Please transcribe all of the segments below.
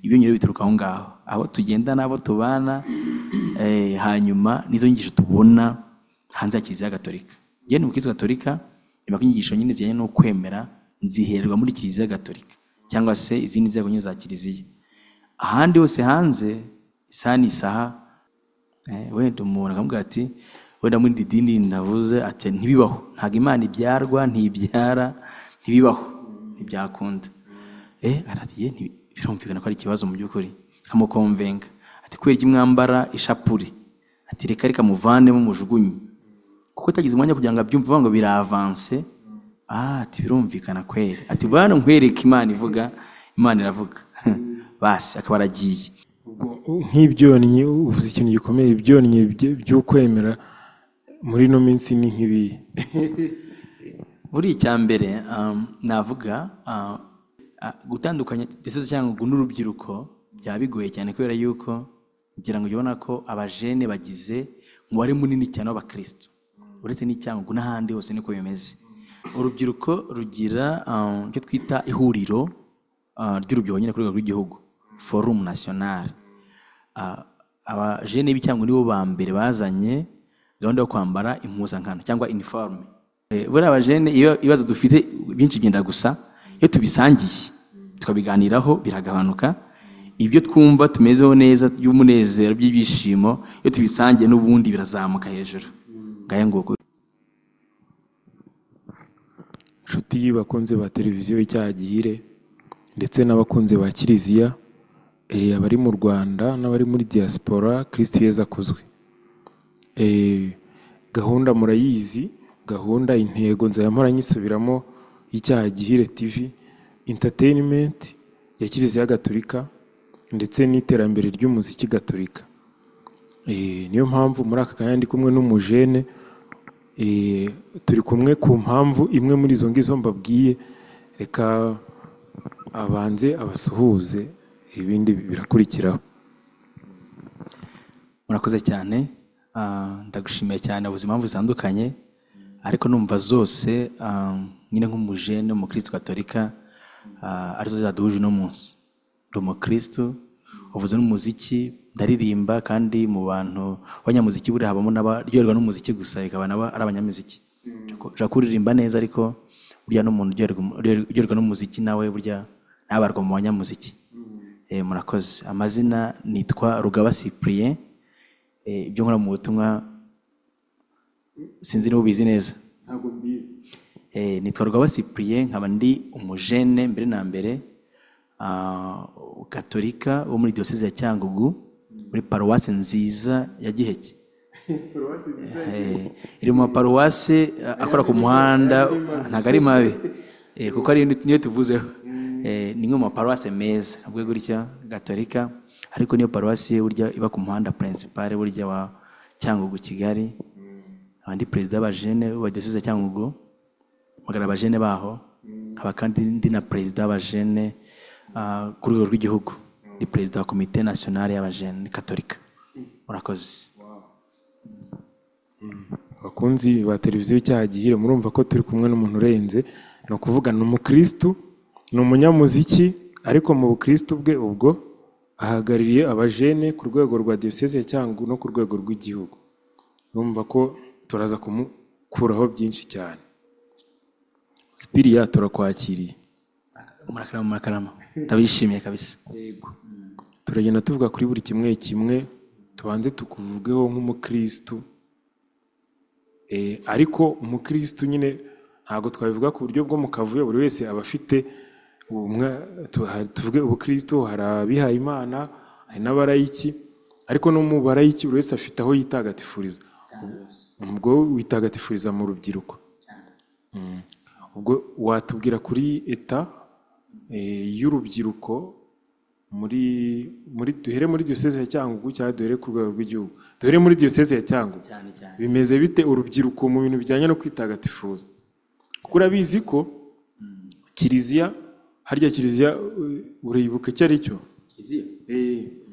ibyiyongera bituruka aho ngaho aho tugenda n'abo tubana hanyuma n'izo nyigisho tubona hanze ya kiliziya gatolika njyewe ni umukristo gatolika reba ko inyigisho nyine zijyanye no kwemera nzihererwa muri kiliziya gatolika cyangwa se izindi nzego nyine za kiliziya ahandi hose hanze isaha ni isaha wenda umuntu akamubwira ati wenda muri iri dini ndavuze ati ntibibaho ntabwo imana ibyarwa ntibyara ntibibaho ntibyakunda ye birumvikana ko ari ikibazo mu by'ukuri kamukomvenga ati kubera iki mwambara ishapure ati reka reka muvanemo mujugunye kuko atagize umwanya kugira ngo abyumve ngo biravanse ati birumvikana kweri ati vuba hano nkwereke imana ivuga imana iravuga basi akaba aragiye nk'ibyonnyi uvuze ikintu gikomeye ibyonnyi by'ukwemera muri ino minsi ni nk'ibihe buri icya mbere navuga gutandukanya ndetse cyangwa n'urubyiruko byaba bigoye cyane kubera yuko ngira ngo ubona ko abajene bagize umubare munini cyane w'abakirisitu uretse n'icyangugu n'ahandi hose niko bimeze urubyiruko rugira icyo twita ihuriro ry'urubyiruko nyine ku rwego rw'igihugu forumu nasiyonari abajene b'icyangugu nibo ba mbere bazanye gahunda yo kwambara impuzankano cyangwa iniforume buriya abajene iyo ibibazo dufite byinshi byenda gusa iyo tubisangiye tukabiganiraho biragabanuka ibyo twumva tumezeho neza by'umunezero by'ibyishimo iyo tubisangiye n'ubundi birazamuka hejuru ngaya nguko inshuti y'abakunzi ba televiziyo y'icyaha gihire ndetse n'abakunzi ba kiliziya abari mu rwanda n'abari muri diaspora kirisiti yeza akozwe gahunda murayizi gahunda intego nzayamara nyisubiramo y'icyaha gihire tivi interinimenti ya kiliziya gatolika ndetse n'iterambere ry'umuziki gatolika niyo mpamvu muri aka kanya ndi kumwe n'umujene turi kumwe ku mpamvu imwe muri izo ngizo mbabwiye reka abanze abasuhuze ibindi birakurikiraho murakoze cyane ndagushimiye cyane ubuzima impamvu zitandukanye ariko numva zose nyine nk'umujene umukristo gatolika arizo zaduhuje uno munsi ndi umukristo uvuze n'umuziki ndaririmba kandi mu bantu b'abanyamuziki buriya habamo n'abaryoherwa n'umuziki gusa bikaba nabo ari abanyamuziki ushobora kuririmba neza ariko burya n'umuntu uryoherwa n'umuziki nawe burya ntabarwa mu banyamuziki murakoze amazina nitwa rugaba sipuriye ibyo nkora mu butumwa sinzi niba ubizi neza ntabwo mbizi nitwa rugaba sipuriye nkaba ndi umujene mbere na mbere gatolika wo muri diyoseze ya cyangugu muri paruwasi nziza ya giheke iri mu maparuwasi akora ku muhanda ntabwo ari mabi kuko ari niyo tuvuzeho ni nko mu maparuwasi meza ubwo gutya gatolika ariko niyo paruwasi burya iba ku muhanda purinsipale burya wa cyangugu kigali abandi perezida b'abajene ba diyoseze ya cyangugu bagaragara abajene baho nkaba kandi ndi na perezida w'abajene ku rwego rw'igihugu ni perezida wa komite nasiyonari y'abajene katolika murakoze abakunzi ba televiziyo icyaha gihire murumva ko turi kumwe n'umuntu urenze ni ukuvuga ni umukirisitu ni umunyamuziki ariko mu bukirisitu bwe ubwo ahagarariye abajene ku rwego rwa diyoseze cyangwa no ku rwego rw'igihugu urumva ko turaza kumukuraho byinshi cyane sipiriya turakwakiriye murakarama murakarama ndabishimiye kabisa yego turagenda tuvuga kuri buri kimwe kimwe tubanze tukuvugeho nk'umukirisitu ariko umukirisitu nyine ntabwo twabivuga ku buryo bwo mu kavuyo buri wese aba afite tuvuge ubukirisitu hari abihaye imana hari n'abarayiki ariko no mu barayiki buri wese afite aho yitagatifuriza ubwo witagatifuriza mu rubyiruko ubwo watubwira kuri eta y'urubyiruko muri muri duhere muri diyoseze ya cyangugu cyangwa duhere ku rwego rw'igihugu duhere muri diyoseze ya cyangugu bimeze bite urubyiruko mu bintu bijyanye no kwitagatifuza kuko urabizi ko kiliziya harya kiliziya uribuka icyo ari cyo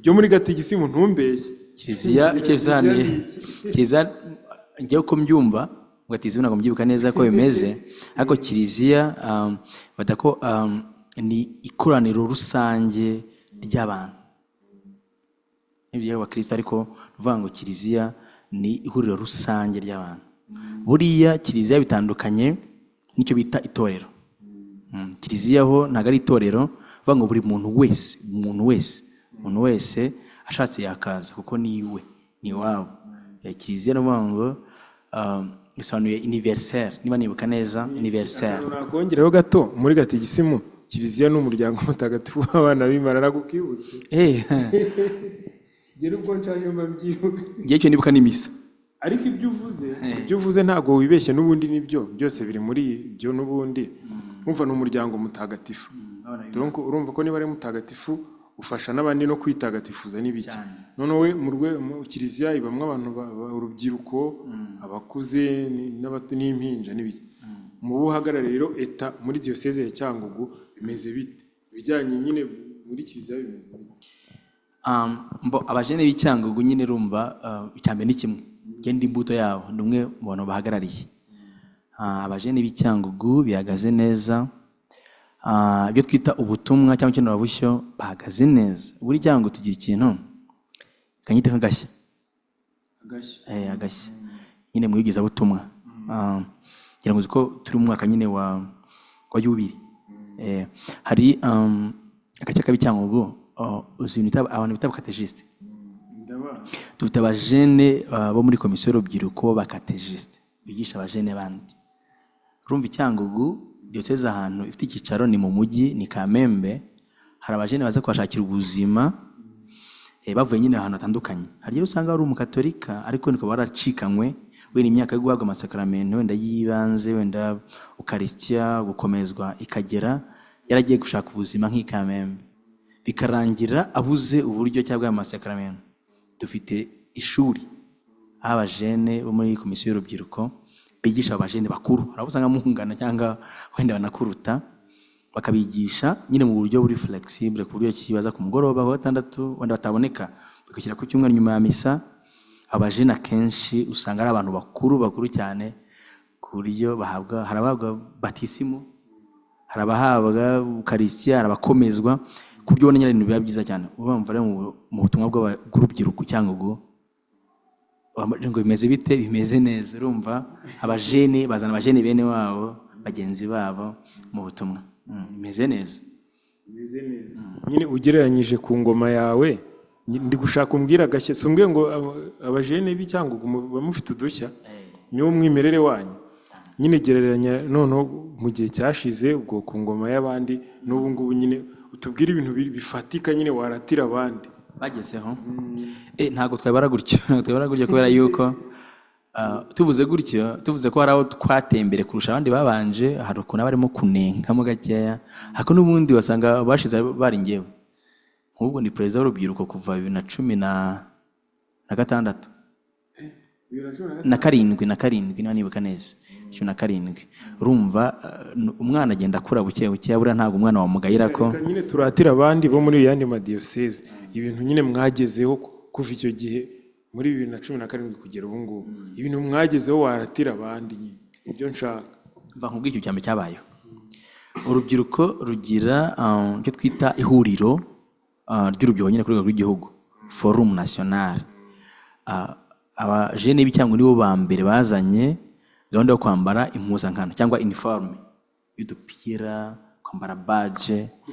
byo muri gatigisi mu ntumbeye kiliziya icyo bisobanuye kiliziya njya uko mbyumva gatisi ntabwo mbyibuka neza ko bimeze ariko kiliziya badako ni ikoraniro rusange ry'abantu n'ibyo ry'abakristo ariko ruvuga ngo kiliziya ni ihuriro rusange ry'abantu buriya kiliziya bitandukanye n'icyo bita itorero Mm, kiliziya ho ntabwo ari itorero bivuga ngo buri muntu wese umuntu wese umuntu wese ashatse yakaza kuko ni iwe ni iwabo Eh, kiliziya ni ukuvuga ngo um, bisobanuye universelle niba nibuka neza universelle nakongeraho gato muri gatigisimu kiliziya ni umuryango mutagatifu w'abana b'imana nagukwibuke Eh, ngera ubwo nshaje mba mbyibuka ngewe icyo nibuka ni misa ariko ibyo uvuze ibyo uvuze ntabwo wibeshya n'ubundi nibyo byose biri muri ibyo n'ubundi urumva ni umuryango mutagatifu donc urumva ko niba ari mutagatifu ufasha n'abandi no kwitagatifuza n'ibiki noneho we mu rwe mu kiliziya ibamo abantu ba- ba- urubyiruko abakuze ni- n'abato n'impinja n'ibiki mu bo uhagarariye rero eta muri diyoseze ya cyangugu bimeze bite ibijyanye nyine muri kiliziya bimeze bite Um, mbo abajene b'icyangugu nyine rumva uh, icyambere ni kimwe njye ndi imbuto yabo ni umwe mu bantu bahagarariye Ah, abajene b'icyangugu bihagaze neza Ah, ibyo twita ubutumwa cyangwa ikenerabushyo bahagaze neza buri cyangugu tugira ikintu kanyita nk'agashya agashya Eh, agashya nyine mu igezabutumwa Ah, ngira ngo uzi ko turi mu mwaka nyine wa wa yubiri Eh, hari um, agace k'ab'icyangugu uh, uzi ibintu bita- abantu bita abakategiste ndabana dufite abajene ah, bo muri komisiyo y'urubyiruko b'abakategiste bigisha abajene bandi urumva icyangugu diyoseze ahantu ifite icyicaro ni mu mujyi ni kamembe hari abajene baza kuhashakira ubuzima eh, bavuye nyine ahantu hatandukanye hari igihe usanga hari umukatorika ariko niko baracikanywe wenda imyaka yo guhabwa amasakaramentu wenda y'ibanze wenda ukarisitiya gukomezwa ikagera yaragiye gushaka ubuzima nk'i kamembe bikarangira abuze uburyo cyangwa amasakaramentu dufite ishuri aho abajene bo muri komisiyo y'urubyiruko bigisha abajene bakuru hari abo usanga muhungana cyangwa wenda banakuruta bakabigisha nyine mu buryo buri flexible ku buryo kibaza ku mugoroba ku wa gatandatu wenda bataboneka bagashyira ku cyumweru nyuma ya misa abajene akenshi usanga ari abantu bakuru bakuru cyane ku buryo bahabwa hari abahabwa batisimu hari abahabwa ukarisitiya hari abakomezwa ku buryo ubona nyine ibintu biba byiza cyane urumva rero mu- mu butumwa bw'aba- bw'urubyiruko cyangwa ubwo wambaje ngo bimeze bite bimeze neza urumva abajene bazana abajene bene wabo bagenzi babo mu butumwa Mm, bimeze neza bimeze neza nyine ugereranyije ku ngoma yawe nyi- ndi gushaka umbwira agashya si umbwiye ngo aba- abajene b'icyangugu mu- ba mufite udushya niwo mwimerere wanyu nyine gereranya noneho mu gihe cyashize ubwo ku ngoma y'abandi n'ubu ngubu nyine utubwire ibintu bi- bifatika nyine waratira abandi bagezeho Eh, ntabwo twabara gutyo ntabwo twabara gutyo kubera yuko ah, tuvuze gutyo tuvuze ko hari aho twatembere kurusha abandi babanje hari ukuntu barimo kunenkamo gakeya ariko n'ubundi wasanga bashize bari ngewe nk'ubwo ni perezida w'urubyiruko kuva bibiri na cumi na na gatandatu na karindwi na karindwi niba nibuka neza cumi na karindwi urumva ah, n- umwana agenda akura buke buke buriya ntabwo umwana wamugayira ko Reka nyine turatira abandi bo muri yandi madiyoseze ibintu nyine mwagezeho ku- kuva icyo gihe muri bibiri na cumi na karindwi kugera ubu ngubu ibintu mwagezeho waratira abandi nyine ibyo nshaka mva nkubwire icyo cyambere cyabayeho urubyiruko rugira ah, icyo twita ihuriro ah, ry'urubyiruko nyine ku rwego rw'igihugu forumu nasiyonari abajene b'icyangwa nibo ba mbere bazanye gahunda yo kwambara impuzankano cyangwa iniforume y'udupira kwambara baje ku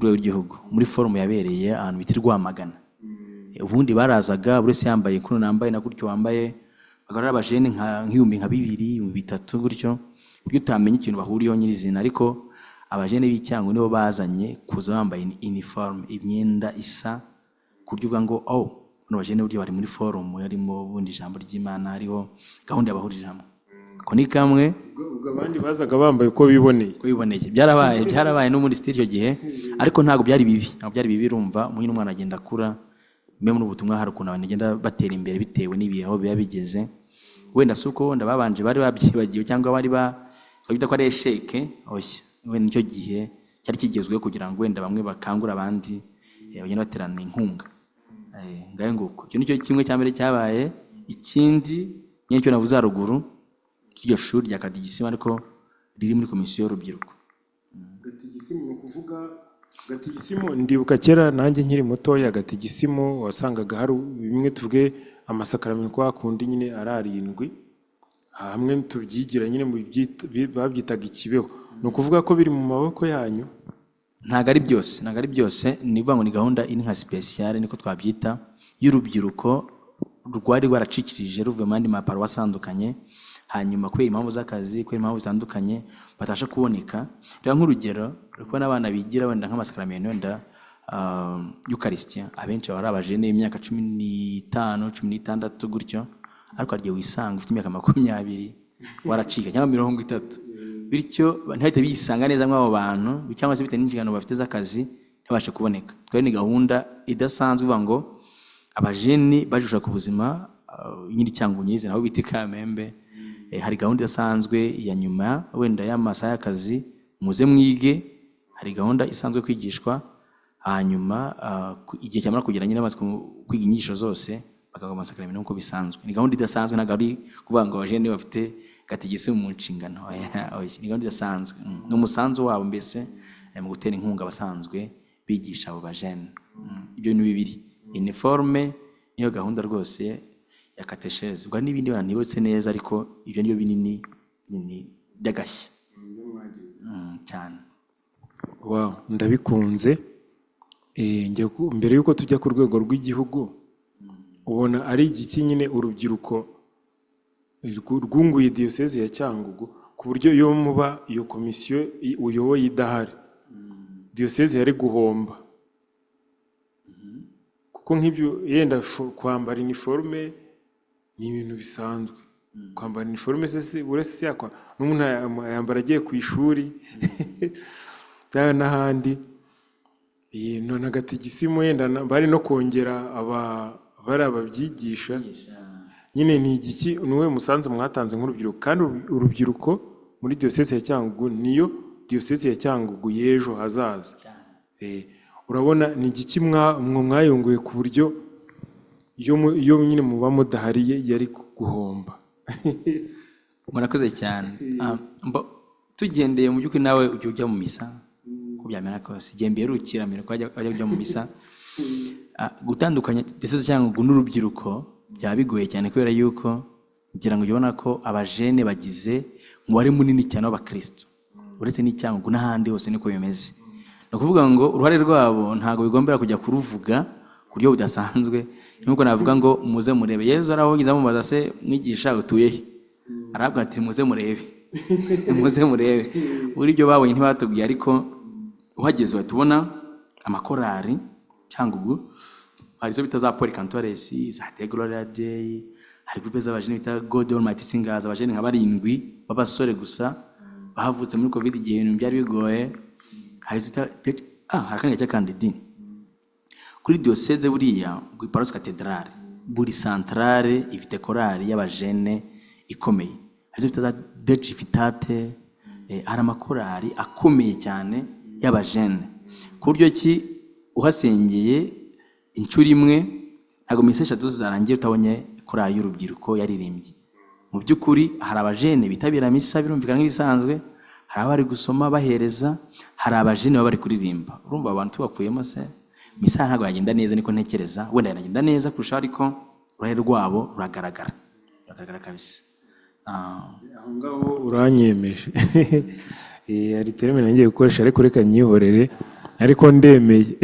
rwego rw'igihugu muri forumu yabereye ahantu bita i rwamagana ubundi barazaga buri wese yambaye kuno nambaye na gutyo wambaye bagara abajene nka nk'ibihumbi nka bibiri ibihumbi bitatu gutyo ku buryo utamenya ikintu bahuriyeho nyirizina ariko abajene b'icyango nibo bazanye kuza bambaye iniforume imyenda isa ku buryo uvuga ngo oh bano bajene buryo bari muri forumu harimo ubundi ijambo ry'imana hariho gahunda yabahurije hamwe ko ni kamwe ubwo ubwo abandi bazaga bambaye uko biboneye uko biboneye byarabaye byarabaye no muri sitiri icyo gihe ariko ntabwo byari bibi ntabwo byari bibi urumva umwe n'umwana agenda akura mbe muri ubu butumwa hari ukuntu abantu bagenda batera imbere bitewe n'ibihe aho biba bigeze wenda si uko wenda babanje bari babyibagiwe cyangwa bari ba bita ko ari esheke oshya wenda nicyo gihe cyari kigezweho kugira ngo wenda bamwe bakangure abandi eh, bagenda baterana inkunga Eh, ngahe nguko icyo nicyo kimwe cya mbere cyabaye ikindi nyine cyo navuze haruguru cy'iryo shuri rya kadigisima ariko riri muri komisiyo y'urubyiruko gatigisimu ni ukuvuga gatigisimu ndibuka kera nanjye nkiri mutoya gatigisimu wasangaga hari bimwe tuvuge amasakaramentu kwa kundi nyine ari arindwi hamwe tubyigira nyine mu byita- bi- babyitaga ikibeho ni ukuvuga ko biri mu maboko yanyu ntabwo ari byose ntabwo ari byose ni ukuvuga ngo ni gahunda iri nka sipesiyare niko twabyita y'urubyiruko rwari rwaracikirije ruvuye mu yandi maparo atandukanye hanyuma kubera impamvu z'akazi kubera impamvu zitandukanye batabasha kuboneka reba nk'urugero kuko n'abana bigira wenda nk'amasakaramentu wenda yukarisitiya abenshi baba ari abajene imyaka cumi n'itanu cumi n'itandatu gutyo ariko hari igihe wisanga ufite imyaka makumyabiri waracika cyangwa mirongo itatu bityo ntihahite bisanga neza muri abo bantu cyangwa se bitewe n'inshingano bafite z'akazi ntibashe kuboneka twari ni gahunda idasanzwe ivuga ngo abajeni bajijwa ku buzima uh, nyiri cyangwa unyizi nabo bita ikamembe Eh, hari gahunda idasanzwe ya nyuma wenda y'amasaha y'akazi muze mwige hari gahunda isanzwe kwigishwa hanyuma ah, ku- igihe cyamara kugera nyine bamaze ku- kwiga inyigisho zose bakavuga amasakaramentu nk'uko bisanzwe ni gahunda idasanzwe ntabwo ari kuvuga ngo abajene bafite gatigisi mu nshingano Oya, oya, ni gahunda idasanzwe Mm. ni umusanzu wabo mbese eh, mu gutera inkunga abasanzwe bigisha abo bajene Mm. ibyo ni bibiri iniforume niyo gahunda rwose ya katesheze ubwo hari n'ibindi wenda ntibutse neza ariko ibyo ni byo binini binini by'agashya Mm, cyane Wow, ndabikunze Eh, njya ku- mbere y'uko tujya ku rwego rw'igihugu ubona ari igiki nyine urubyiruko rw- rwunguye diyoseze ya cyangugu ku buryo iyo muba iyo komisiyo i- uyoboye idahari diyoseze yari guhomba kuko nk'ibyo yenda fo- kwambara iniforume ni ibintu bisanzwe kwambara iniforume se si- uretse se yakwa n'umuntu yambara agiye ku ishuri cyangwa n'ahandi iyi none agatigisimu wenda na- bari no kongera aba- bari ababyigisha nyine ni igiki ni uwuhe musanzu mwatanze nk'urubyiruko kandi uru- urubyiruko muri diyoseze ya cyangugu niyo diyoseze ya cyangugu y'ejo hazaza Eh, urabona ni igiki mwa- mwe mwayunguye ku buryo iyo mu- iyo nyine muba mudahariye yari guhomba murakoze cyane Ah, mbo- tugendeye mu by'ukuri nawe ujya ujya mu misa uko byamera kose igihe mberukira mbere ko wajya wajya ujya mu misa Ah, gutandukanya ndetse cyangwa n'urubyiruko byaba bigoye cyane kubera yuko ngira ngo ujye ubona ko abajene bagize umubare munini cyane w'abakristo uretse n'icyangugu n'ahandi hose niko bimeze ni ukuvuga ngo uruhare rwabo ntabwo bigombera kujya kuruvuga ku buryo budasanzwe nk'uko navuga ngo muze murebe yezu arahogize amubaza se mwigisha utuye he arabwira ati muze murebe muze murebe muri ibyo babonye ntibatubwiye ariko uhageze uhita ubona amakorari cyangugu hari izo bita za poli kantoresi za degorora deyi hari gurupe z'abajene bita gode orumayiti singazi abajene nka barindwi b'abasore gusa bahavutse muri kovide igihe ibintu byari bigoye hari izo bita Tet- ah, hari akanya cy'akandidini kuri diyoseze buriya kuri parosi katedrali buri santarare ifite korali y'abajene ikomeye arizo bita za dejifitate eh, hari amakorali akomeye cyane y'abajene ku buryo ki uhasengeye inshuro imwe ntabwo minsi eshatu zarangiye utabonye korali y'urubyiruko yaririmbye mu by'ukuri hari abajene bitabira misa birumvikana nk'ibisanzwe hari abari gusoma bahereza hari abajene baba bari kuririmba urumva abantu tubakuyemo se misa ntabwo yagenda neza niko ntekereza wenda yanagenda neza kurusha ariko uruhare rwabo ruragaragara ruragaragara kabisa Ah, aho ngaho uranyemeje Eh, hari terime nangiye gukoresha ariko reka nyihorere ariko ndemeye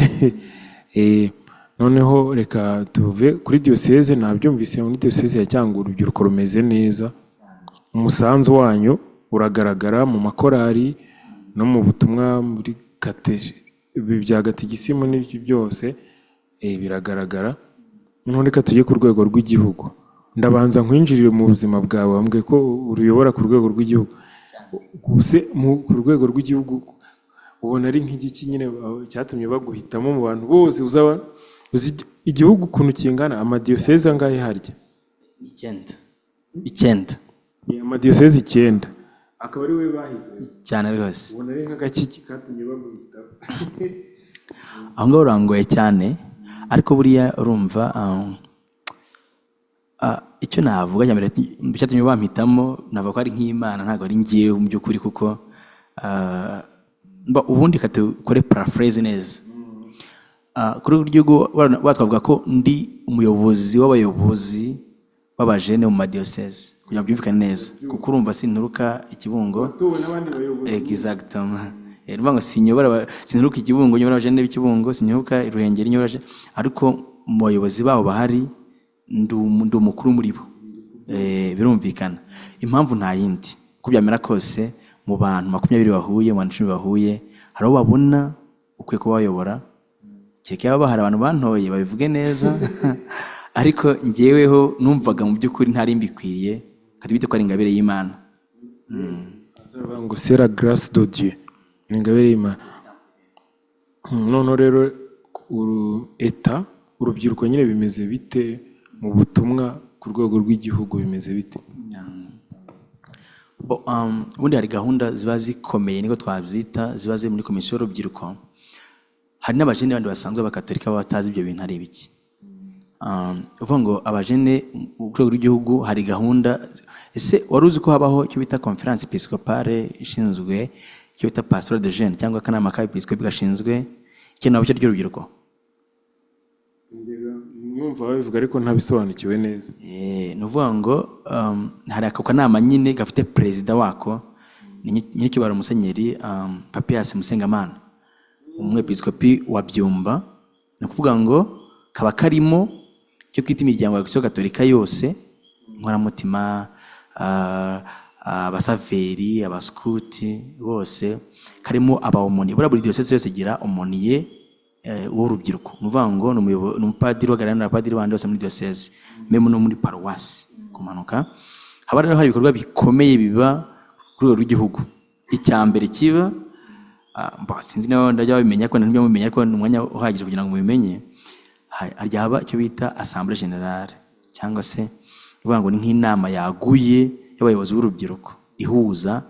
Eh, noneho reka tuve kuri diyoseze nabyumvise muri diyoseze ya cyangwa urubyiruko rumeze neza umusanzu wanyu uragaragara mu makorari no mu butumwa muri kateje ibi bya gatigisimu n'ibyo byose eh, biragaragara noneho reka tujye ku rwego rw'igihugu ndabanza nkwinjirire mu buzima bwawe wambwiye ko uruyobora ku rwego rw'igihugu gusa mu- ku rwego rw'igihugu ubona ari nk'igiki nyine ba- cyatumye baguhitamo mu bantu bose uzaba uzi igi- igihugu ukuntu kingana amadiyoseze angahe harya icyenda icyenda Ni amadiyoseze icyenda akaba ari we bahize cyane rwose ubona ari nk'agakiki katumye baguhitamo aho ngaho urangoye cyane ariko buriya urumva ah, ah, icyo navuga cya mbere cyatumye bampitamo navuga ko ari nk'imana ntabwo ari ngewe mu by'ukuri kuko ah, mba ubundi kate ukore paraphrase neza Ah, kuri ubu gihugu wana- watwavuga ko ndi umuyobozi w'abayobozi b'abajene mu madiyoseze kugira ngo byumvikane neza kuko urumva sinturuka ikibungo Watowe n'abandi bayobozi. Exactement. Eh, Ruvuga ngo sinyobora aba- sinturuka ikibungo nyobora abajene b'ikibungo sinyobora i Ruhengeri nyobora abaje- ariko mu bayobozi babo bahari ndi umu- ndi umukuru muri bo Eh, birumvikana impamvu nta yindi uko byamera kose mu bantu makumyabiri bahuye mu bantu icumi bahuye hari abo babona ukwiye kuba wayobora kereka baba hari abantu bantoye babivuge neza ariko njyeweho numvaga mu by'ukuri ntari mbikwiriye katubite ko ari ingabire y'imana Nzavuga ngo sera garasi do dieu ni ingabire y'imana Mm, noneho rero uru- eta urubyiruko nyine bimeze bite mu butumwa ku rwego rw'igihugu bimeze bite Bo, um, ubundi hari gahunda ziba zikomeye niko twabyita ziba ziri muri komisiyo y'urubyiruko hari n'abajene bandi basanzwe b'abakatolika baba batazi ibyo bintu ari ibiki um, uvuga ngo abajene mu rwego rw'igihugu hari gahunda ese wari uzi ko habaho icyo bita conference episcopale ishinzwe icyo bita pastora de jeune cyangwa akanama ka episcopi gashinzwe ikeneye cyo ry'urubyiruko mwumva babivuga ariko ntabisobanukiwe neza Eh, ni ukuvuga ngo um, hari ako kanama nyine gafite perezida wako ni nyi- nyiricyubahiro musenyeri um, papias musengamana umwepiskopi wa byumba ni ukuvuga ngo kaba karimo icyo twita imiryango ya kisiyo gatolika yose inkoramutima ah, abasaveri abaskuti bose karimo abawomoni buriya buri diyoseze yose igira omoniye eh, w'urubyiruko ni ukuvuga ngo ni umuyobo- ni umupadiri uhagararana n'abapadiri bandi bose muri diyoseze memu no muri paruwasi kumanuka haba rero hari ibikorwa bikomeye biba ku rwego rw'igihugu icya mbere kiba ah, mba sinzi niba ndajya babimenya ko ntibyo mumenya ariko ni umwanya uhagije kugira ngo mubimenye ha- ryaba icyo bita asambure generale cyangwa se ni ukuvuga ngo ni nk'inama yaguye y'abayobozi b'urubyiruko ihuza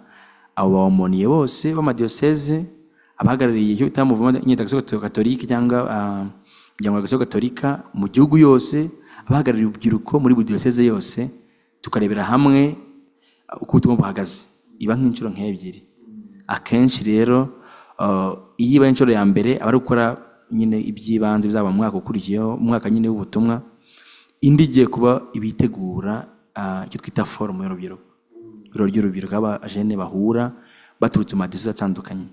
abo bawomoniye bose b'amadiyoseze abahagarariye icyo bita muvuma inyitagasoko katolika cyangwa ah, umuryango wa gasoko katolika mu gihugu yose abahagarariye urubyiruko muri buri diyoseze yose tukarebera hamwe ah, uko ubutumwa buhagaze iba nk'inshuro nk'ebyiri akenshi rero ah, iyo ibaye inshuro ya mbere aba ari gukora nyine iby'ibanze bizaba mu mwaka ukurikiyeho umwaka nyine w'ubutumwa indi igiye kuba ibitegura ah, icyo twita forumu y'urubyiruko ibiro ry'urubyiruko aho abajene bahura baturutse mu madisizo atandukanye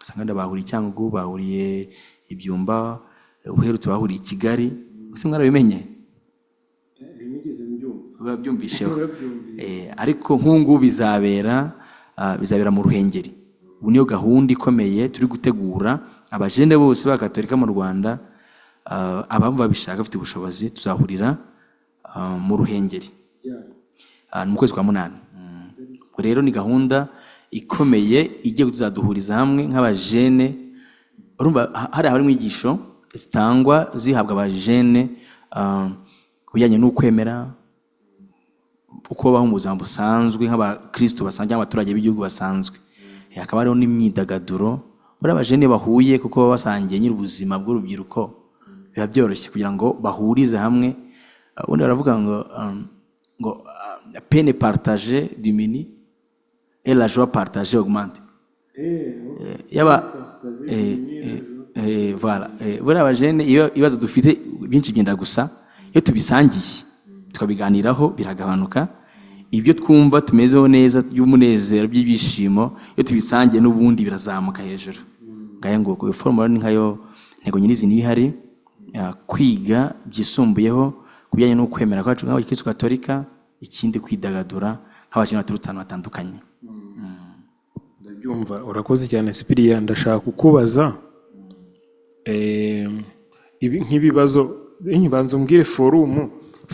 usanga wenda bahuriye i Cyangugu bahuriye ibyumba uherutse bahuriye i Kigali ese mwarabimenye babyumvisheho Eh, ariko nk'ubu bizabera ah, bizabera mu ruhengeri ubu niyo gahunda ikomeye turi gutegura abajene bose b'abakatolika mu rwanda ah, abamva babishaka bafite ubushobozi tuzahurira ah, mu ruhengeri Ah, ni mu kwezi kwa munani Mm. ubwo rero ni gahunda ikomeye igiye kuzaduhuriza hamwe nk'abajene urumva ha- hari abari mwigisho zitangwa zihabwa abajene ah, ku bijyanye n'ukwemera uko babaho mu buzima busanzwe nk'abakristo basanzwe cyangwa abaturage b'igihugu basanzwe Eh, hakaba hariho n'imyidagaduro buriya abajene bahuye kuko baba basangiye nyiri ubuzima bw'urubyiruko biba byoroshye kugira ngo bahurize hamwe Ah, ubundi baravuga ngo um, ngo ah, pene partage dimini et la joie partage augmente Eh, yaba eh, eh, eh, voilà Eh, buriya abajene iyo ibibazo dufite byinshi byenda gusa iyo tubisangiye tukabiganiraho biragabanuka ibyo twumva tumezeho neza by'umunezero by'ibyishimo iyo tubisangiye n'ubundi birazamuka hejuru ngaya ngo iyo forumula ni nkayo intego nyirizina iba ihari ah, kwiga byisumbuyeho ku bijyanye no kwemera kwacu nk'abakirisitu gatolika ikindi kwidagadura nk'abakene baturutse ahantu hatandukanye ndabyumva urakoze cyane sipiriya ndashaka kukubaza em, ibi nk'ibibazo eh, banza umbwire forumu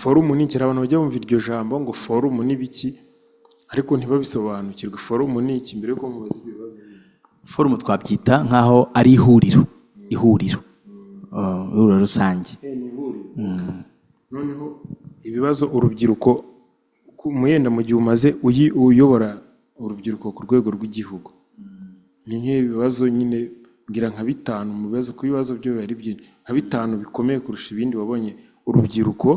forumu ni iki Hari abantu bajya bumva iryo jambo ngo forumu ni biki ariko ntibabisobanukirwe forumu ni iki mbere yuko mubaza ibibazo forumu twabyita nk'aho ari ihuriro ihuriro Uh, ihuriro rusange noneho ibibazo urubyiruko ku- mwenda mu gihe umaze uyi- uyobora urubyiruko ku rwego rw'igihugu ni nk'ibibazo nyine ngira nka bitanu mu bibazo ku bibazo byo biba ari byinshi nka bitanu bikomeye kurusha ibindi wabonye urubyiruko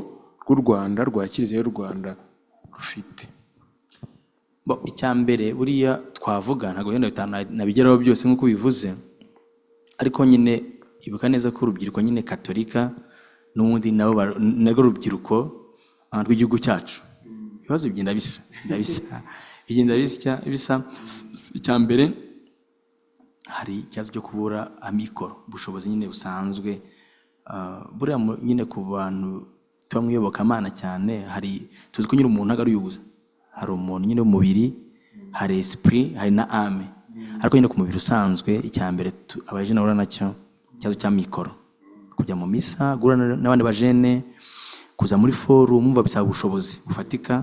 rw'u rwanda rwa kiliziya y'u rwanda rufite Bo, icya mbere buriya twavuga ntabwo wenda bitanu nabigeraho byose nk'uko bivuze ariko nyine ibuka neza ko urubyiruko nyine katolika n'ubundi nabo bar- narwo rubyiruko ah, rw'igihugu cyacu ibibazo bigenda bisa ndabisa bigenda bisa bisa icya mbere hari ikibazo cyo kubura amikoro ubushobozi nyine busanzwe Ah, buriya mu- nyine ku bantu tuba mu iyobokamana cyane hari tuzi ko nyine umuntu ntabwo ari uyubuza hari umuntu nyine w'umubiri hari esprit hari na ame ariko nyine ku mubiri usanzwe icya mbere tu- abajene bahura nacyo ikibazo cya mikoro kujya mu misa guhura na- n'abandi bajene kuza muri forum umva bisaba ubushobozi bufatika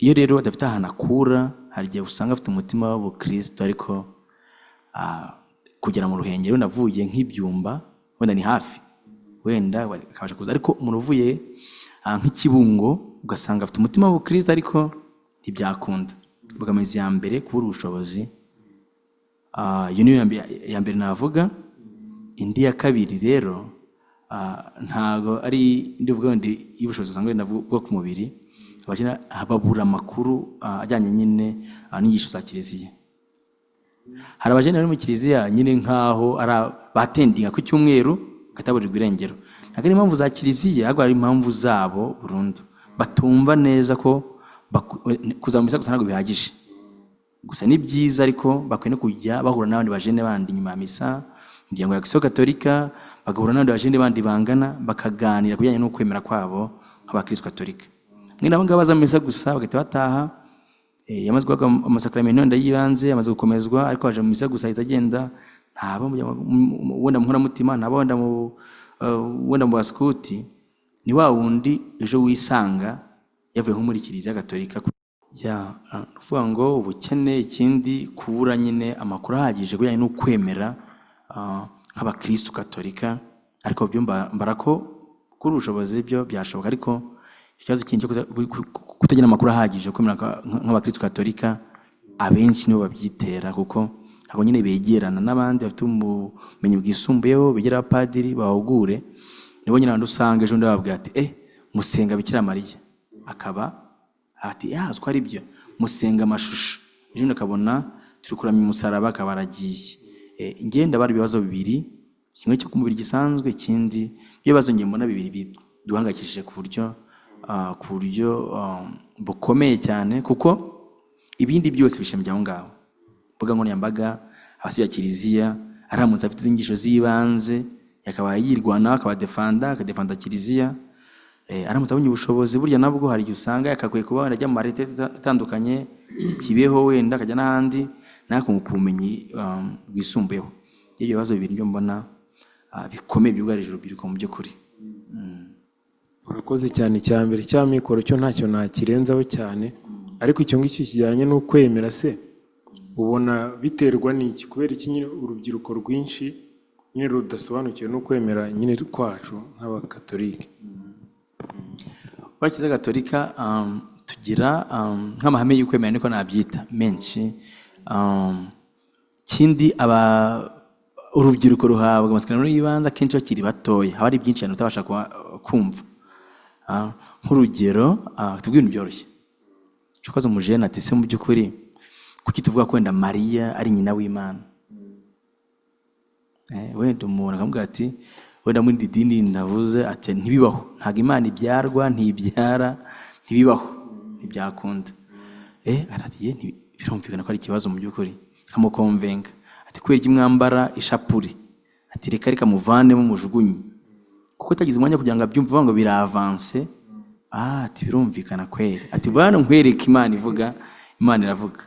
iyo rero adafite ahantu akura hari igihe usanga afite umutima w'ubukristo ariko ah, kugera mu ruhengero navuye nk'ibyumba wenda ni hafi wenda wa- akabasha kuza ariko umuntu uvuye ah, nk'ikibungo ugasanga afite umutima w'ubukristo ariko ntibyakunda imbogamizi ya mbere kubura ubushobozi Ah, iyo niyo ya mbe- ya mbere navuga indi ya kabiri rero ah, ntabwo ari indi uvuga ndi y'ubushobozi usanga wenda bwo ku mubiri abakina babura amakuru ah, ajyanye nyine ah, n'inyigisho za kiliziya hari abajene bari mu kiliziya nyine nk'aho ari a- batendinga ku cyumweru bagataburirwa irengero ntabwo ari impamvu za kiliziya ahubwo ari impamvu zabo burundu batumva neza ko baku- kuzamura misa gusa ntabwo bihagije gusa ni byiza ariko bakwiye no kujya bahura n'abandi bajene bandi nyuma ya misa imiryango ya kisiyo gatolika bagahura n'abandi bajene bandi bangana bakaganira ku bijyanye n'ukwemera kwabo nk'abakristo gatolika mwene abo ngabo baza mu misa gusa bagahita bataha Eh, yamaze guhabwa am- amasakaramentu wenda y'ibanze amaze gukomezwa ariko aje mu misa gusa ahita agenda ntabo wenda mu nkoramutima ntabo wenda mu eh, wenda mu basikuti ni wa wundi ejo wisanga yavuye nko muri kiliziya gatolika ku- ya ah, kuvuga ngo ubukene ikindi kubura nyine amakuru ahagije ku bijyanye no kwemera ah, nk'abakristu katolika ariko byo mba- mbara ko kuri ubushobozi byo byashoboka ariko ikibazo kindi cyo kuta- ku- ku- kutagira amakuru ahagije yo kwemera kwa- nk- nk'abakristu katolika abenshi nibo babyitera kuko ntabwo nyine begerana n'abandi bafite ubumenyi bwisumbuyeho begera abapadiri bahugure nibo nyine abantu usanga ejo bundi bababwira ati eh musenga bikira mariya akaba ati ya aziko ari byo musenga amashusho ejo akabona turi kuramya umusaraba akaba aragiye Eh, njye ndabara ibibazo bibiri kimwe cyo ku mubiri gisanzwe ikindi ibibazo njye mbona bibiri biduhangayikishije ku buryo ah, ku buryo ah, bukomeye cyane kuko ibindi byose bishamiye aho ngaho imbuga nkoranyambaga abasibya kiliziya aramutse afite izo nyigisho z'ibanze akaba yirwanaho akaba defanda akadefanda kiliziya Eh, aramutse abonye ubushobozi burya nabwo hari igihe usanga yakagoye kuba wenda ajya mu mareta ita- atandukanye ikibeho wenda akajya n'ahandi nakunguka ubumenyi um, bwisumbuyeho ibyo bibazo bibiri byo mbona ah, bikomeye byugarije urubyiruko mu by'ukuri urakoze cyane icya mbere cya mikoro cyo ntacyo nakirenzaho cyane ariko icyo ngicyo kijyanye n'ukwemera se ubona biterwa n'iki kubera iki nyine urubyiruko rwinshi nyine rudasobanukiwe n'ukwemera nyine kwacu nk'abakatolike muri kiliziya gatolika um, tugira um, nk'amahame y'ukwemera niko nabyita menshi um, kindi aba urubyiruko ruhabwa amasikarimu y'ibanze akenshi bakiri batoya haba hari byinshi cyane utabasha kuba- kumva Ah, nk'urugero ah, tuvuge ibintu byoroshye cyokoze umujene ati se mu by'ukuri kuki tuvuga ko wenda mariya ari nyina w'imana Eh, wenda umuntu akamubwira ati wenda muri iri dini navuze ati ntibibaho ntabwo imana ibyarwa ntibyara ntibibaho ntibyakunda eh ati ati ye nti- birumvikana ko ari ikibazo mu by'ukuri akamukomvenga ati kubera iki mwambara ishapure ati reka reka muvanemo mujugunye kuko atagize umwanya kugira ngo abyumve avuga ngo biravanse ah ati birumvikana kweri ati vuba hano nkwereke imana ivuga imana iravuga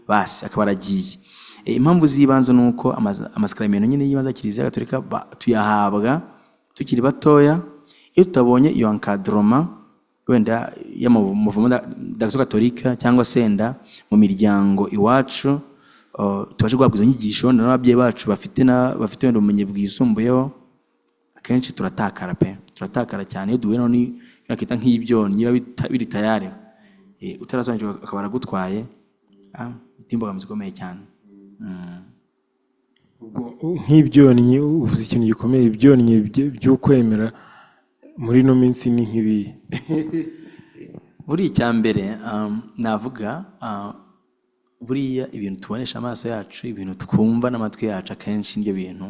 basi akaba aragiye Eh, impamvu z'ibanze ni uko amaza- amasakaramentu nyine y'ibanze ya kiliziya gatolika ba- tuyahabwa tukiri batoya iyo tutabonye iyo ankadroma wenda y'amavumo dagisiyo gatolika cyangwa se wenda mu miryango iwacu oh, tubashe guhabwa izo nyigisho wenda n'ababyeyi bacu bafite na- bafite wenda ubumenyi bwisumbuyeho akenshi turatakara pe turatakara cyane iyo duhuye none nakita nk'ibyonnyi biba bita- biri tayari Eh, utarasobanukirwa akaba aragutwaye ah, bifite imbogamizi ikomeye cyane nk'ibyonnyi uvuze ikintu gikomeye ibyonnyi by- by'ukwemera muri ino minsi ni nk'ibihe buri icya mbere um, navuga ah, buriya ibintu tubonesha amaso yacu ibintu twumva n'amatwi yacu akenshi nibyo bintu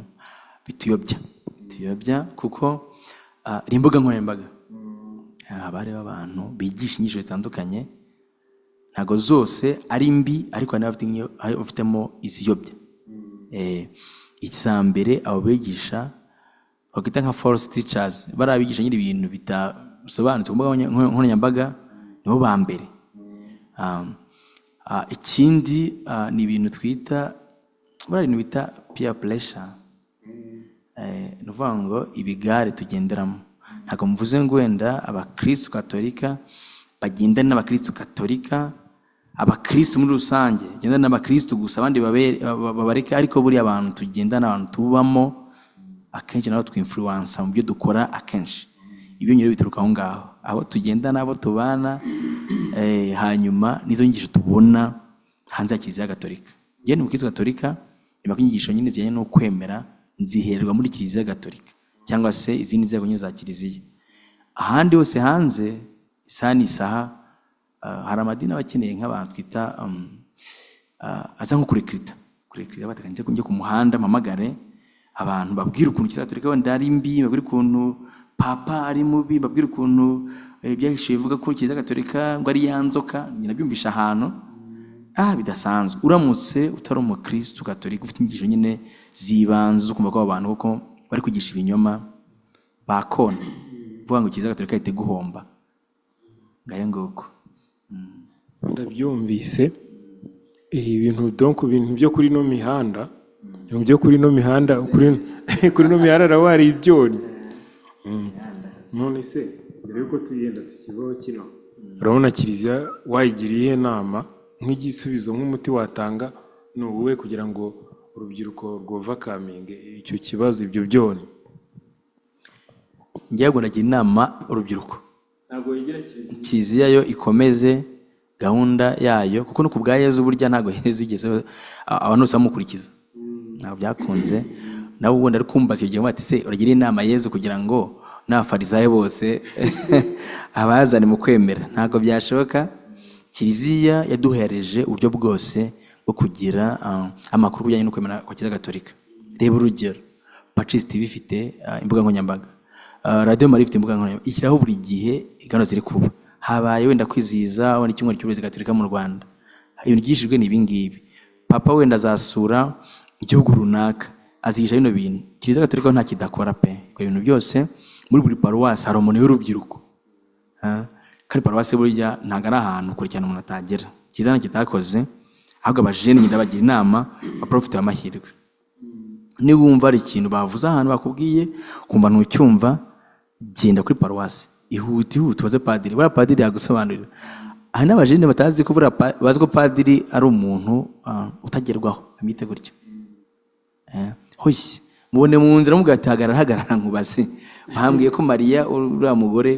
bituyobya bituyobya kuko ah, hari imbuga nkoranyambaga haba hariho abantu bigisha inyigisho zitandukanye ntabwo zose ari mbi ariko hari n'abafite iyo- abafitemo iziyobya Eh, icya mbere abo bigisha bakwita nka force teachers bariya bigisha nyiri ibintu bitasobanutse ku mbuga nkoranya- nkoranyambaga nibo ba mbere Um, ah, ikindi ah, ni ibintu twita buriya ibintu bita peer pressure Eh, ni ukuvuga ngo ibigare tugenderamo ntabwo mvuze ngo wenda abakristu katolika bagendana n'abakristu katolika abakristu muri rusange bagendana n'abakristu gusa abandi babere- ba- babareka ariko buriya abantu tugendana abantu tubamo akenshi nabo twinfluwansa mu byo dukora akenshi ibyo nyine bituruka aho ngaho abo tugendana abo tubana eh, hanyuma n'izo nyigisho tubona hanze ya kiliziya gatolika njyewe ni umukristo gatolika nyuma ko inyigisho nyine zijyanye no kwemera nzihererwa muri kiliziya gatolika cyangwa se izindi nzego nyine za kiliziya ahandi hose hanze isaha n'isaha ah, hari amadini aba akeneye nk'abantu twita um, ah, aza nko kurekirita kurekirita batekanije ko njya ku muhanda mpamagare abantu babwira ukuntu kiliziya gatolika wenda ari mbi babwira ukuntu papa ari mubi babwira ukuntu eh, byahishuye bivuga ko kiliziya gatolika ngo ari ya nzoka njye nabyumvisha ahantu ah bidasanzwe uramutse utari umukristo gatolika ufite inyigisho nyine zibanze zo kumva ko abo bantu kuko bari kwigisha ibinyoma bakona vuga ngo kiliziya gatolika ihite guhomba ngayo nguko ndabyumvise Eh, ibintu donc ibintu byo kuri ino mihanda ibintu byo kuri ino mihanda kuri kuri ino mihanda naho hari ibyonnyi Mm. none se mbere yuko tuyenda tukivaho kino urabona kiliziya wayigira iyihe nama nk'igisubizo nk'umuti watanga ni uwuhe kugira ngo urubyiruko rwovakaminge icyo kibazo ibyo byonnyi njyewe ubwo nagira inama urubyiruko ntabwo yigira kiliziya kiliziya yo ikomeze gahunda yayo kuko no ku bwa yezu burya ntabwo yezu yigezeho a- abantu bose bamukurikiza ntabwo byakunze nawe ubundi ari kumbaza iyo gihe bati se uragira inama yezu kugira ngo n'abafarisayo bose abazane mu kwemera ntabwo byashoboka kiliziya yaduhereje uburyo bwose bwo kugira ah, amakuru bijyanye no kwemera kwa kiliziya gatolika reba urugero pacisi tv ifite ah, imbuga nkoranyambaga Ah, radiyo mari ifite imbuga nkoranyambaga ishyiraho buri gihe gahunda ziri kuba habaye wenda kwizihiza wenda icyumweru cy'uburezi gatolika mu rwanda ibintu byigishijwe ni ibingibi papa wenda azasura igihugu runaka azigisha bino bintu kiliziya gatolika ho nta kidakora pe ikora ibintu byose muri buri paruwasi hari umuntu w'urubyiruko Ah, kandi paruwasi burya ntabwo ari ahantu kure cyane umuntu atagera kizana kitakoze ahubwo abajene nyine bagira inama baprofite amahirwe niba wumva hari ikintu bavuze ahantu bakubwiye kumva ntucyumva genda kuri paruwasi ihuta ihuta ubaze padiri buriya padiri yagusobanurira hari n'abajene batazi ko buriya pa- bazi ko padiri ari umuntu ah, utagerwaho amwite gutyo Eh, hoshye mubone mu nzira mubwira ati hagarara hagarara nkubaze bambwiye ko mariya uriya mugore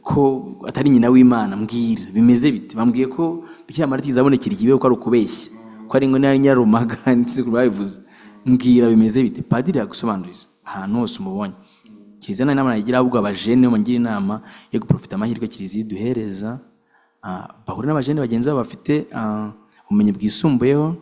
ko atari nyina w'imana mbwira bimeze bite bambwiye ko bikira mariya itabonekera ikibeho ko ari ukubeshya ko ari ngo nari nyirarumaga ndetse babivuze mbwira bimeze bite padiri yagusobanurira ahantu hose umubonye kiliziya nta nama nagira ahubwo abajene bamugira inama yo guprofita amahirwe kiliziya iduhereza Ah, bahura n'abajene bagenzi babo bafite ah, ubumenyi bwisumbuyeho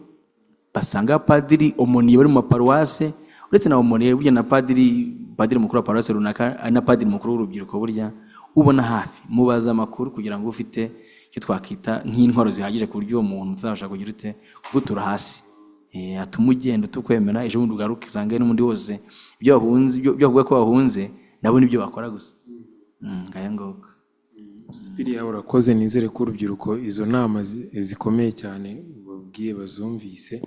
basanga padiri omoniye bari mu maparuwase uretse na omoniye burya na padiri padiri mukuru wa paruwase runaka ari na padiri mukuru w'urubyiruko burya ubona hafi mubaza amakuru kugira ngo ufite icyo twakwita nk'intwaro zihagije ku buryo uwo muntu uzabasha kugira ute kuko utura hasi Eh, atuma ugenda utukwemera ejo bundi ugaruke usange n'undi wose ibyo wahunze ibyo ibyo bavuga ko wahunze nabo nibyo bakora gusa Mm, ngaya ngoga Sipiriya urakoze nizere ko urubyiruko izo nama zi- zikomeye cyane babwiye bazumvise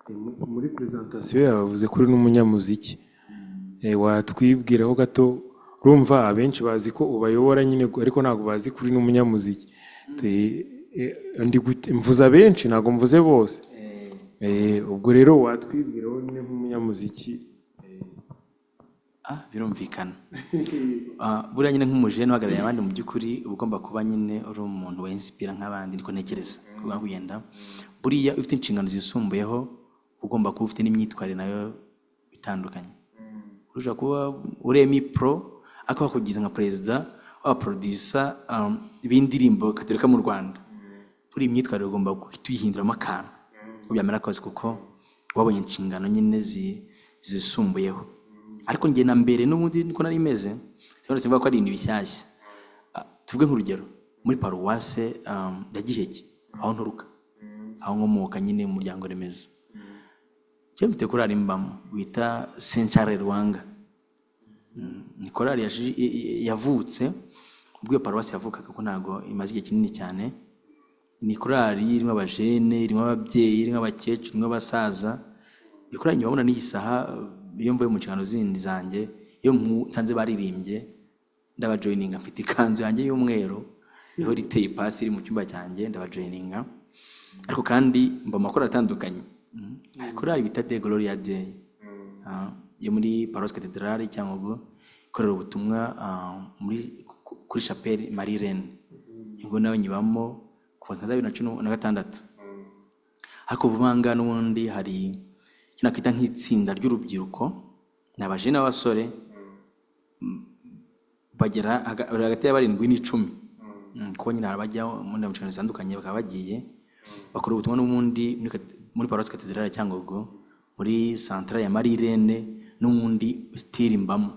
Eh, mu- muri prezantasiyo yawe bavuze ko uri n'umunyamuziki Eh, watwibwiraho gato urumva abenshi bazi ko ubayobora nyine gu- ariko ntabwo bazi ko uri n'umunyamuziki Te- eh, ndi gute- mvuze abenshi ntabwo mvuze bose Eh, ubwo rero watwibwiraho nyine nk'umunyamuziki Ah, birumvikana Ah, buriya nyine nk'umujene uhagarariye abandi mu by'ukuri uba ugomba kuba nyine uri umuntu wa inspira nk'abandi niko ntekereza kuba kugenda buriya iyo ufite inshingano zisumbuyeho uba ugomba kuba ufite n'imyitwarire nayo itandukanye ushobora kuba uremi pro akaba kugiza nka perezida w'abaprodusa um, b'indirimbo katolika mu rwanda kuri iyi myitwarire ugomba guhita uyihinduramo akantu ubyamara akazi kuko wabonye inshingano nyine zi- zisumbuyeho ariko njye na mbere n'ubundi niko nari meze sinabona simvuga ko ari ibintu bishyashya Ah, tuvuge nk'urugero muri paruwase um, ya giheke aho nturuka aho nkomoka nyine mu muryango remezo cyo mfite korari mbamo bita sencare rwanga ni korari yaje- i- i- yavutse ubwo iyo paruwasi yavukaga ko ntabwo imaze igihe kinini cyane ni korari irimo abajene irimo ababyeyi irimo abakecuru irimo abasaza iyo korari nyuma babona n'iyi saha iyo mvuye mu nshingano zindi zanjye iyo mpu- nsanze baririmbye ndabajoyininga mfite ikanzu yanjye y'umweru niho riteye ipasi iri mu cyumba cyanjye ndabajoyininga ariko kandi mba mu makorali atandukanye Mm. hari korali bita de gloria day Ah, yo muri paruwasi katedrali cyangugu ikorera ubutumwa ah, muri ku- kuri chapelle marie reine ngo nawe nyibamo kuva nka za bibiri na cumi na gatandatu ariko vuba ngaha n'ubundi hari icyo nakita nk'itsinda ry'urubyiruko ni abajene n'abasore bagera haga- bari hagati ya barindwi n'icumi Mm, kuko nyine hari abajya mu nama nshingano zitandukanye bakaba bagiye bakora ubutumwa n'ubundi muri kate- muri paruwasi katedrali ya cyangugu muri santara ya marirene n'ubundi sitiri mbamo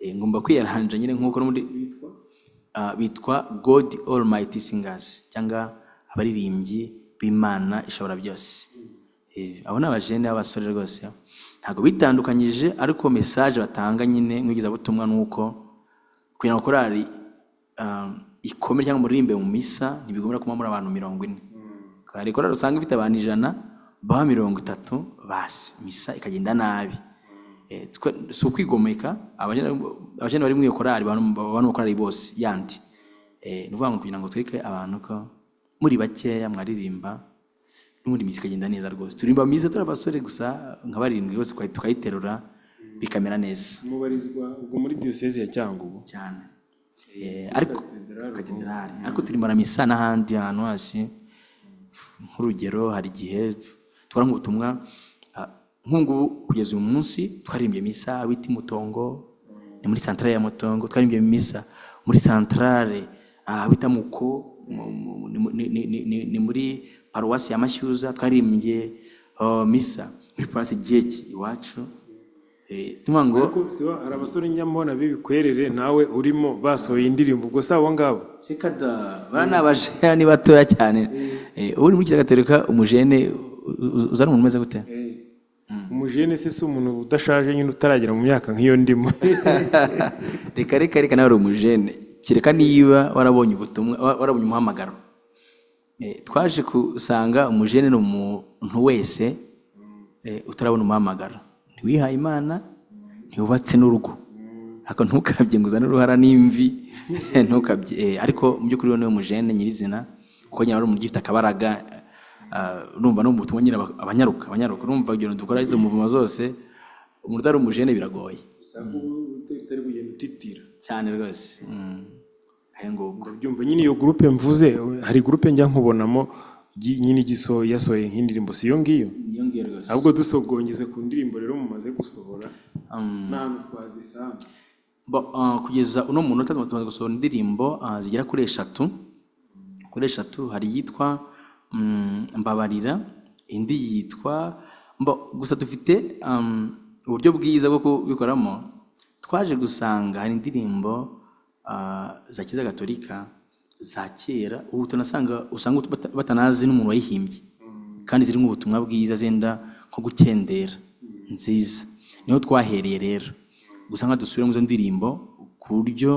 Eh, ngomba kwiyaranja nyine nk'uko n'ubundi bitwa Ah, bitwa god almighty singers cyangwa abaririmbyi b'imana ishobora byose Eh, abo ni abajene b'abasore rwose ntabwo bitandukanyije ariko message batanga nyine nk'igezabutumwa ni uko kugira ngo korali um, ikome cyangwa muririmbe mu misa ntibigomba kuba muri abantu mirongo ine hari korali usanga ifite abantu ijana baba mirongo itatu basi misa ikagenda nabi Eh, twe- si ukwigomeka abajene abajene bari muri iyo korali baba mu korali bose yandi Eh, ni ukuvuga ngo kugira ngo twereke abantu ko muri bakeya mwaririmba n'ubundi iminsi ikagenda neza rwose turirimba myiza turi abasore gusa nka barindwi rwose tukayi- tukayiterura bikamera neza mubarizwa ubwo muri diyoseze ya cyangugu cyane Eh, ariko katedrali ariko turi misa n'ahandi ahantu hasi nk'urugero hari igihe twara nk'ubutumwa ah, nk'ubungubu kugeza uyu munsi twaririmbye misa wita mutongo ni muri santarare ya mutongo twaririmbye misa muri santarare ah, wita muko mu- mu- ni mu- ni- ni- ni- ni- ni muri paruwasi ya mashyuza twaririmbye oh, misa muri paruwasi geki iwacu Eh, tuvuga ngo ariko siba hari abasore nyamubona b'ibikwerere nawe urimo basohoye indirimbo ubwo si abo ngabo reka da bariya ni abajene ni batoya cyane Eh, uri muri kiriya gatorika umujene u- u- uzana umuntu umeze gute umujene se si umuntu udashaje nyine utaragera mu myaka nk'iyo ndimo reka reka reka nawe uri umujene kereka niba warabonye ubutumwa wa- warabonye umuhamagaro Eh, twaje gusanga umujene ni umuntu wese eh, utarabona umuhamagaro ntiwihaye imana ntiwubatse n'urugo ariko ntukabye ngo uzane uruhara n'imvi ntukabye Eh, ariko mu by'ukuri we niwe mujene nyirizina kuko nyine wari umuntu ugifite akabaraga ah, urumva no mu butumwa nyine aba- abanyaruka abanyaruka urumva ibyo bintu dukora izo muvuma zose umuntu utari umujene biragoye utari kugenda utitira cyane rwose Mm. Aya ngugu. byumva nyine iyo gurupe mvuze hari gurupe njya nkubonamo gi- nyine igisohoye yasohoye nk'indirimbo si iyo ngiyo ahubwo dusogongeze ku ndirimbo rero mumaze gusohora Um, n'ahantu twazisanga bo- ah, kugeza uno munota tumaze gusohora indirimbo ah, zigera kuri eshatu kuri eshatu hari iyitwa mm, mbabarira indi yitwa mbo- gusa dufite um, uburyo bwiza bwo kubikoramo twaje gusanga hari indirimbo ah, za kiza gatolika za kera ubu tunasanga usanga bata- batanazi n'umuntu wayihimbye kandi zirimo ubutumwa bwiza zenda nko gukendera nziza niho twahereye rero gusa nka dusubire mu izo ndirimbo ku buryo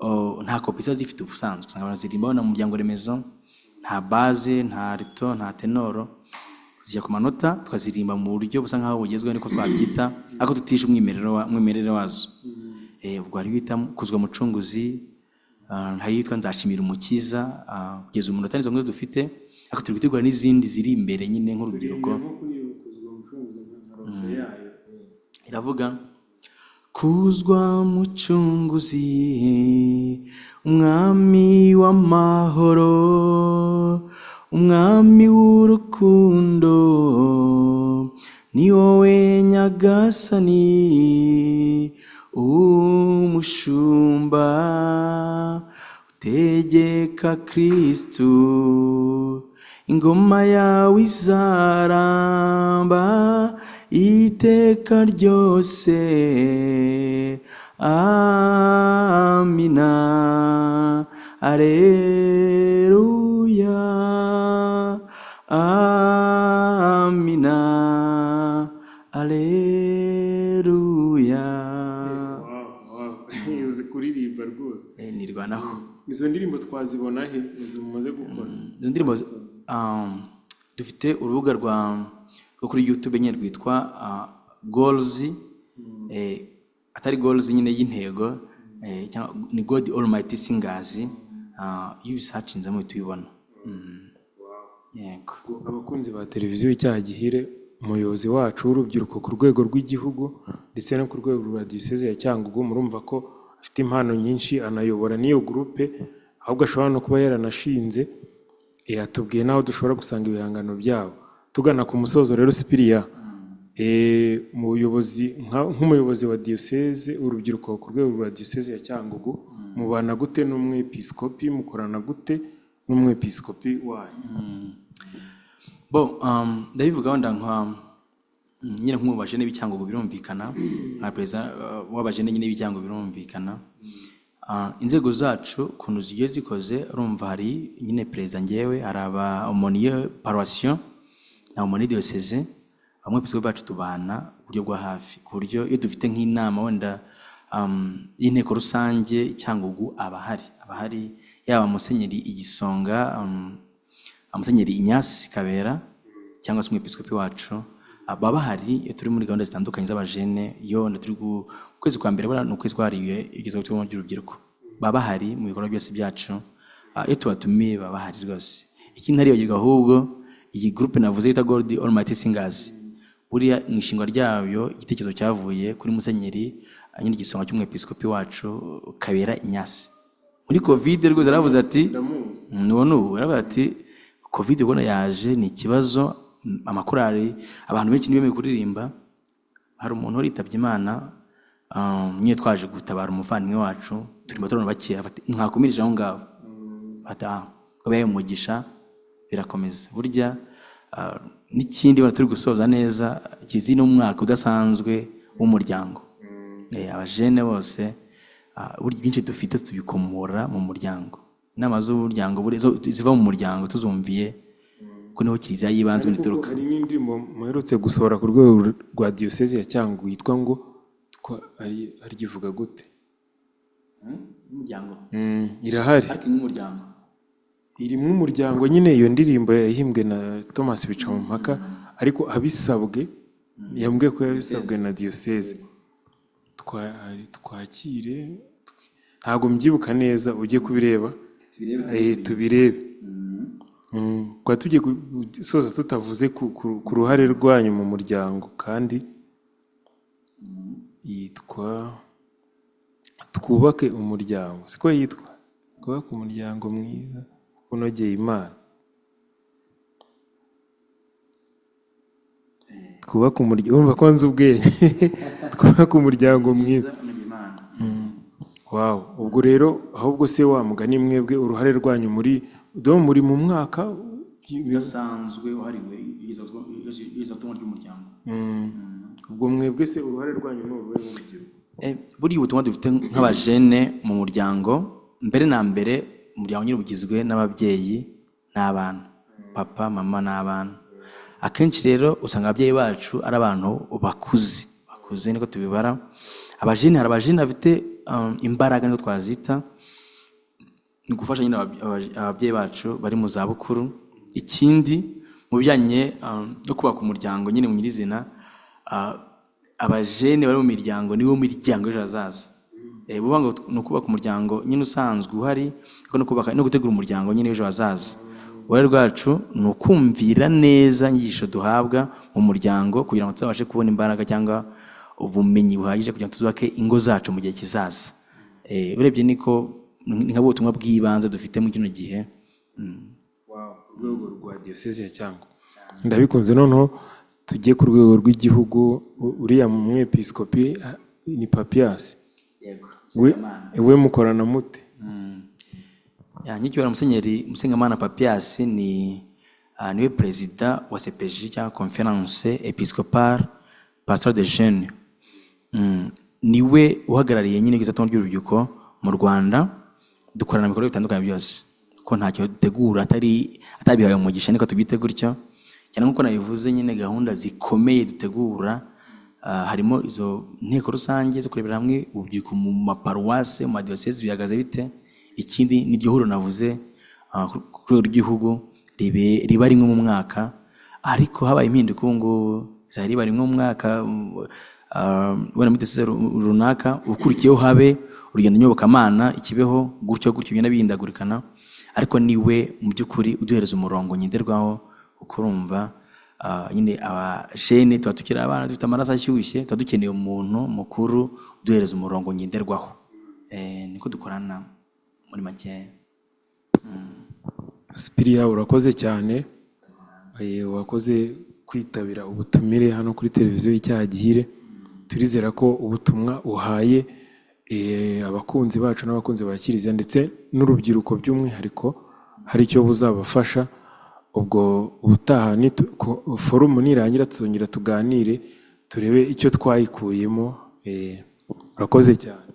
oh, nta kopi ziba zifite ubusanzwe usanga baraziririmbaho na mu muryango remezo nta baze nta rito nta tenoro zijya ku manota tukazirimba mu buryo busa nkaho bugezweho niko twabyita ariko tutishe umwimerere wa- umwimerere wazo Eh, ubwo hari bita kuzwa mucunguzi Ah, hari yitwa nzashimira umukiza ah, kugeza umuntu atari izo nkuru dufite ariko turi gutegura n'izindi ziri imbere nyine nk'urubyiruko iravuga kuzwa mucunguzi umwami w'amahoro umwami w'urukundo ni wowe nyagasani umushumba tegeka kristu ingoma yawe izaramba iteka ryose amina areruya amina areruya uzi kuririmba rwose Eh, nirwanaho izo ndirimbo twazibona he izo mumaze gukora izo ndirimbo zi- um, dufite urubuga rwa rwo kuri youtube nyine rwitwa uh, goals eh, atari goals nyine y'intego eh, cyangwa ni god almighty singers uh, iyo ubisacinzemo uhita ubibona Mm. yego abakunzi ba televiziyo icyaha gihire umuyobozi wacu w'urubyiruko ku rwego rw'igihugu ndetse no ku rwego rwa diyoseze ya cyangugu murumva ko afite impano nyinshi anayobora n'iyo gurupe ahubwo ashobora no kuba yaranashinze eh, atubwiye n'aho dushobora gusanga ibihangano byabo tugana ku musozo rero sipiriya eh, mu buyobozi nka- nk'umuyobozi wa diyoseze urubyiruko ku rwego rwa diyoseze ya cyangugu mubana gute n'umwepiskopi mukorana gute n'umwepiskopi wanyu bo um, ndabivuga wenda nka nyine nk'ubu niba icyangombwa birumvikana nka perezida uh, w'abajene nyine ibicyango birumvikana Ah, inzego zacu ukuntu zigiye zikoze urumva hari nyine perezida ngewe hari aba omoniye paruwasiyo na omoniye diyoseze bamwe pisipo bacu tubana ku buryo bwa hafi ku buryo iyo dufite nk'inama wenda um, y'inteko rusange icyangugu aba ahari aba ahari yaba musenyeri igisonga um, amusenyeri inyasi kabera cyangwa se umwepiskopi wacu ah, baba bahari iyo turi muri gahunda zitandukanye z'abajene iyo wenda turi gu- ku kwezi kwa mbere buriya ni ukwezi kwahariwe igezweho turimo ry'urubyiruko baba bahari mu bikorwa byose byacu Ah, iyo tubatumiye baba bahari rwose ikindi ntariyogirwa ahubwo iyi gurupe navuze yita gold almighty singers buriya mu ishingwa ryayo igitekerezo cyavuye kuri musenyeri ah, nyine igisonga cy'umwepiskopi wacu kabera inyasi muri kovide rwose yaravuze ati none ubu yaravuze ati kovide ubona yaje ni ikibazo mm, amakorali abantu benshi ntibemeye kuririmba hari umuntu wari yitabye imana ah, nyine twaje gutabara umuvandimwe wacu turimo turabona bakeya bati, mwakumirije aho ngaho bati "Ah, ngo bihaye umugisha birakomeza burya ah, n'ikindi wenda turi gusoza neza kizi n'umwaka udasanzwe w'umuryango Eh, abajene bose ah, burya ibyinshi dufite tubikomora mu muryango inama z'umuryango buriya zo- ziva mu muryango tuzumviye ko niho kiliziya y'ibanze ituruka hari n'indirimbo muherutse gusohora ku rwego rwa diyoseze ya cyangugu yitwa ngo twa- ari- ariyivuga gute umuryango Mm, irahari ariko ni umuryango irimo umuryango nyine iyo ndirimbo yahimbwe na thomas bicamumpaka ariko abisabwe yambwiye ko yabisabwe na diyoseze Twa- hari- twakire tw- ntabwo mbyibuka neza ujye kubireba Eh, tubirebe Mm, twari tugiye gusoza tutavuze ku- ku- ku ruhare rwanyu mu muryango kandi yitwa twubake umuryango siko yitwa twubake umuryango mwiza unogeye imana twubake umuryango urumva ko nzi ubwenge twubake umuryango mwiza Wow. Ubwo rero ahubwo se wa mugani mwebwe uruhare rwanyu muri do muri mu mwaka udasanzwe wahariwe iyozatungo ry'umuryango Mm. ubwo mwebwe se uruhare rwanyu ni uruhe mu rubyiruko? Eh, buriya ubutumwa dufite nk'abajene mu muryango mbere na mbere umuryango nyine ugizwe n'ababyeyi n'abana papa mama n'abana akenshi rero usanga ababyeyi bacu ari abantu bakuze bakuze niko tubibara abajene hari abajene bafite um, imbaraga niko twazita ni ugufasha nyine abab- abaj- ababyeyi bacu bari mu zabukuru ikindi mu bijyanye um, no kubaka umuryango nyine mu nyirizina ah, abajene bari mu miryango niwo miryango y'ejo hazaza Eh, buvuga ngo ni ukubaka umuryango nyine usanzwe uhari ariko no kubaka no gutegura umuryango nyine w'ejo hazaza uruhare rwacu ni ukumvira neza inyigisho duhabwa mu muryango kugira ngo tuzabashe kubona imbaraga cyangwa ubumenyi buhagije kugira ngo tuzubake ingo zacu mu gihe kizaza Eh, urebye niko ni nka butumwa bw'ibanze dufite muri kino gihe urwego rwa diyoseze ya cyangugu ndabikunze noneho tujye ku rwego rw'igihugu u- uriya mwepiskopi ah, ni papiyasi we, we mukorana mute Ya, nyicyubahiro musenyeri musengamana papias ni ah, niwe perezida wa cpj cyangwa conference episcopale pastoral de jeune mm. niwe uhagarariye nyine igisatomwa ry'urubyiruko mu rwanda dukorana ibikorwa bitandukanye byose ko ntacyo dutegura atari atabihaye umugisha niko tubyite gutyo cyane nk'uko nabivuze nyine gahunda zikomeye dutegura ah, harimo izo nteko rusange zo kurebera hamwe urubyiruko mu maparuwase mu madiyosezi bihagaze bite ikindi n'iryo huriro navuze ah, ku ku rwego rw'igihugu ribe- riba rimwe mu mwaka ariko habaye impinduka ubu ngubu zari riba rimwe mu mwaka um, ah, wenda muri diyoseze ru- runaka ukurikiyeho habe urugendo nyobokamana ikibeho gutyo gutyo bigenda bihindagurikana ariko niwe mu by'ukuri uduhereza umurongo ngenderwaho uko urumva ah, nyine abajene tuba tukiri abana dufite amaraso ashyushye tuba dukeneye umuntu mukuru uduhereza umurongo ngenderwaho Eh, niko dukorana muri makeya sipiriya urakoze cyane Eh, wakoze kwitabira ubutumire hano kuri televiziyo y'icyaha gihire turizera ko ubutumwa uhaye eh, abakunzi bacu n'abakunzi ba kiliziya ndetse n'urubyiruko by'umwihariko hari icyo buzabafasha ubwo ubutaha nitu- ko- forumu nirangira tuzongera tuganire turebe icyo twayikuyemo eh, urakoze cyane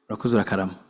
urakoze urakarama